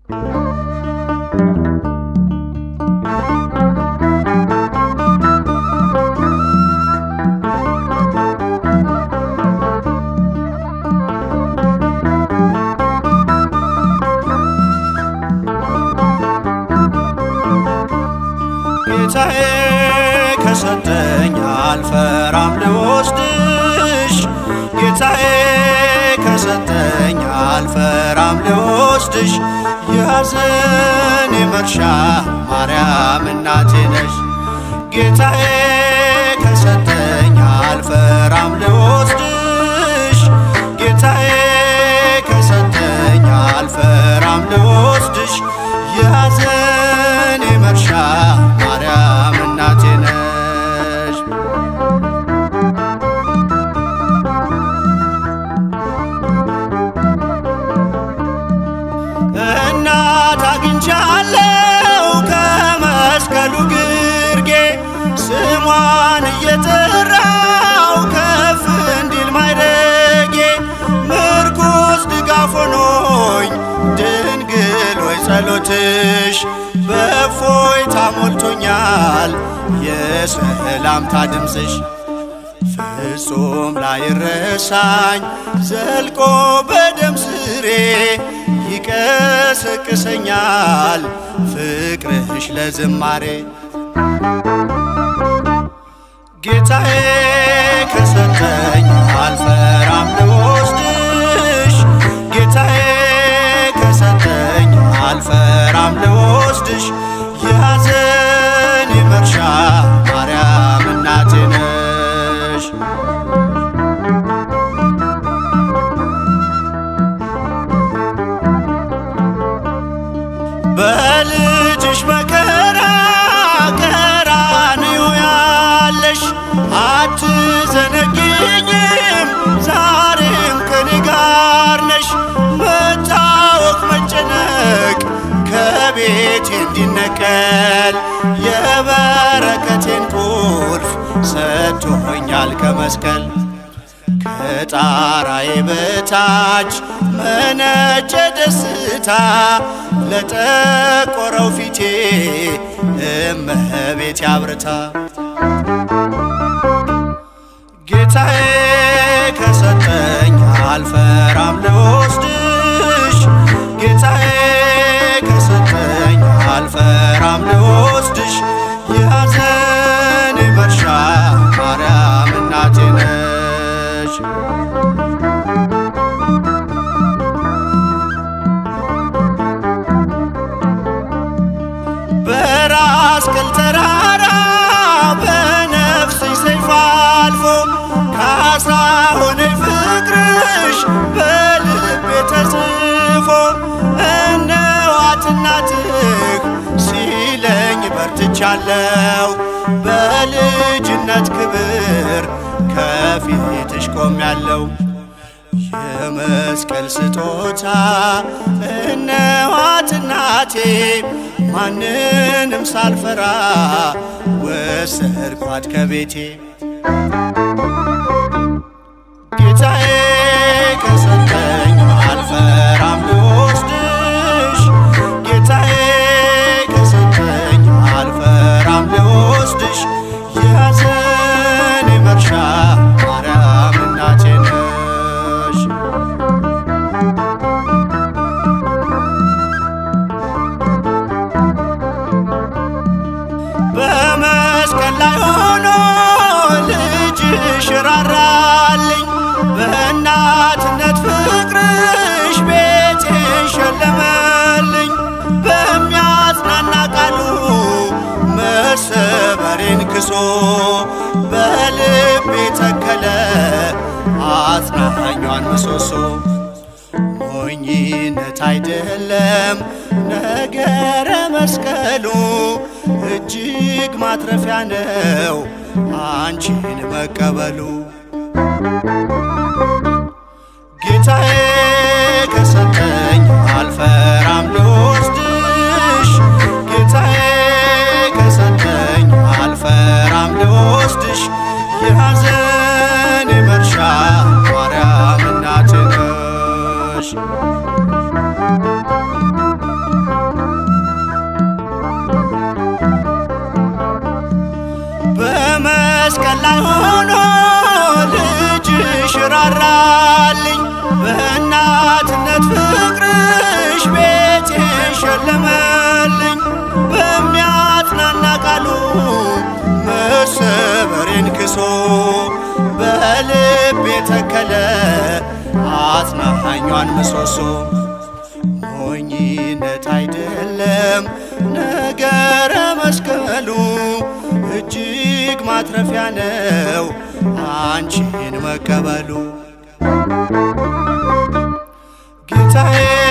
ጌታዬ ከሰጠኝ አልፈራም ልወስድሽ ጌታዬ ከሰጠኝ አልፈራም ልወስድሽ የሐዘኔ መርሻ ማርያም እናቴ ነሽ ጌታዬ ከሰጠኝ አልፈራም ልወስድሽ ጌታዬ ከሰጠኝ አልፈራም ልወስድሽ የሐዘኔ መርሻ ማርያም እናቴ ነሽ እናት አግኝቻለሁ ከመስቀሉ ግርጌ ስሟን እየጠራው ከፍ እንዲል ማይረጌ ምርኩስ ድጋፍ ሆኖኝ ድንግል ወይ ጸሎትሽ በእፎይታ ሞልቶኛል የሰላምታ ድምፅሽ ፍጹም ላይረሳኝ ዘልቆ በደም ስሬ ይቀሰቅሰኛል ፍቅርሽ ለዝማሬ ጌታዬ ከሰጠኝ አልፈራም ልወስድሽ ጌታዬ ከሰጠኝ አልፈራም ልወስድሽ የሐዘኔ መርሻ ማርያም እናቴ ነሽ በልጅሽ መከራ ቀራንዮ ያለሽ አትዘነግኝም ዛሬም ከኔ ጋር ነሽ መታወቅ መጨነቅ ከቤቴ እንዲነቀል የበረከቴን ቁልፍ ሰጥቶኛል ከመስቀል ከጣራዬ በታች መነጨ ደስታ ለጠቆረው ፊቴ እመቤቴ አብርታ ጌታዬ ከሰጠኝ አልፈራም ልወስድሽ ጌታዬ ከሰጠኝ አልፈራም ልወስድሽ የሐዘኔ መርሻ ማርያም እናቴ ነሽ በራስ ቅል ተራራ በነፍስሽ ሰይፍ አልፎ ካሳ ሆነኝ ፍቅርሽ በልቤ ተጽፎ እነዋት እናትህ ሲለኝ በርትቻለሁ በልጅነት ክብር ከፊትሽ ቆሜያለሁ የመስቀል ስጦታ እነዋት እናቴ ማንንም ሳልፈራ ወሰድኳት ከቤቴ ጌታዬ ከሰጠኝ አልፈራም ልወስድሽ ጌታዬ ከሰጠኝ አልፈራም ልወስድሽ የሐዘኔ መርሻ ማርያም እናቴ ነሽ በመስቀል ላይ ሆኖ ልጅሽ ራራልኝ በእናትነት ፍቅርሽ ቤቴን ሸለመልኝ በሚያጽናና ቃሉ መሰበሬን ክሶ በልቤ ተከለ አጽናኛን ምሰሶ ሞኝነት አይደለም ነገረ መስቀሉ እጅግ ማትረፊያ ነው አንቺን መቀበሉ ጌታዬ ከሰጠኝ አልፈራም ልወስድሽ ጌታዬ ከሰጠኝ አልፈራም ልወስድሽ የሐዘኔ መርሻ ማርያም እናቴ ነሽ ሞላልኝ በእናትነት ፍቅርሽ ቤቴን ሸለመልኝ በሚያጽናና ቃሉ መሰበሬን ክሶ በልቤ ተከለ አጽናኛን ምሰሶ ሞኝነት አይደለም ነገረ መስቀሉ እጅግ ማትረፊያ ነው አንቺን መቀበሉ ጌታዬ